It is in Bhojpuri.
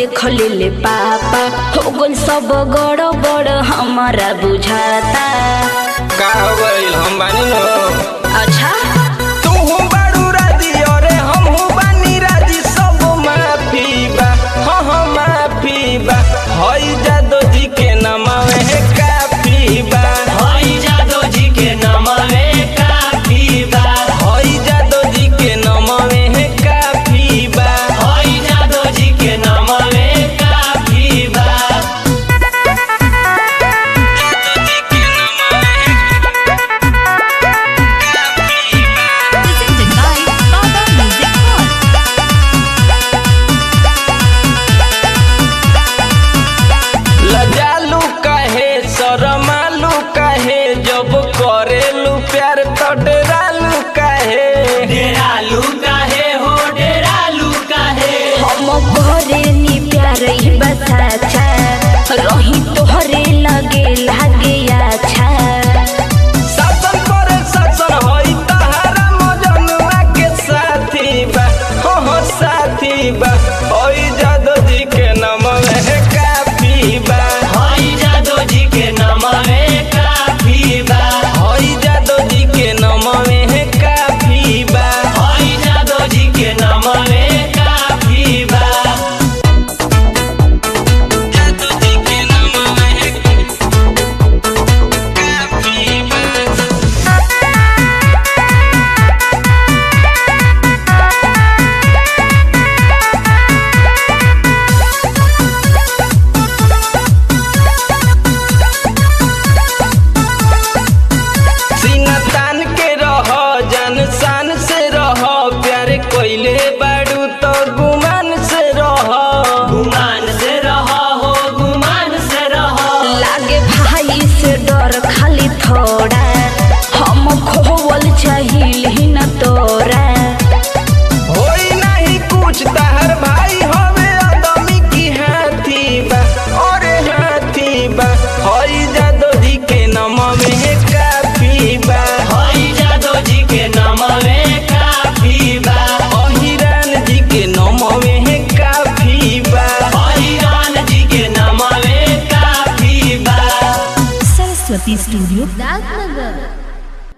देख ले पापा हो गल सब गड़ बड़ हमारा बुझाता का हो गइल हम बानी न अच्छा तू बाड़ू राजी अरे हमहू बानी राजी सब माफी बा हाँ हाँ माफी बा हई जादो जी के नमावे है काफी बा हई जादो जी के नमवे काफी बा हई जादो जी के नमावे है काफी बा हई जादो जी के नमवे काफी बा presented by Baba Music Hall. लजालू काहे शरमालू काहे जब करेलू प्यार तो डरालू काहे डेरालू काहे हो डेरालू काहे हम घरे नी प्यार ही बसाचा रही तोहरे लगे लागे अच्छा शासन करे शासन होई तहारा मजनुआ के साथी बा हो हो साथी बा होई जादो जी के नाम है काफी बा हई जादो जी के नमवे काफी बा होई जादो जी के नाम है काफी बा हई जादो जी के नमवे काफी बा जादो जी के नाम है काफी बा सीना तान के रह जान शान से रह प्यार कोइले बाड़ू तो गुमान से रह गुमान से रहो हो गुमान से रहो लागे भाई से डर खाली थोड़ा हम खोवल चाहिल ही न तोरा होई नहीं कुछ तहर भाई हवे आदमी की हाथी बा अरे हाथी बा होई जादो जी के नाम में काफी बा हई जादो जी के नमवे काफी बा अहिरान जी के नाम में काफी बा हई रान जी के नमवे काफी बा Saraswati Studio, Dadnagar.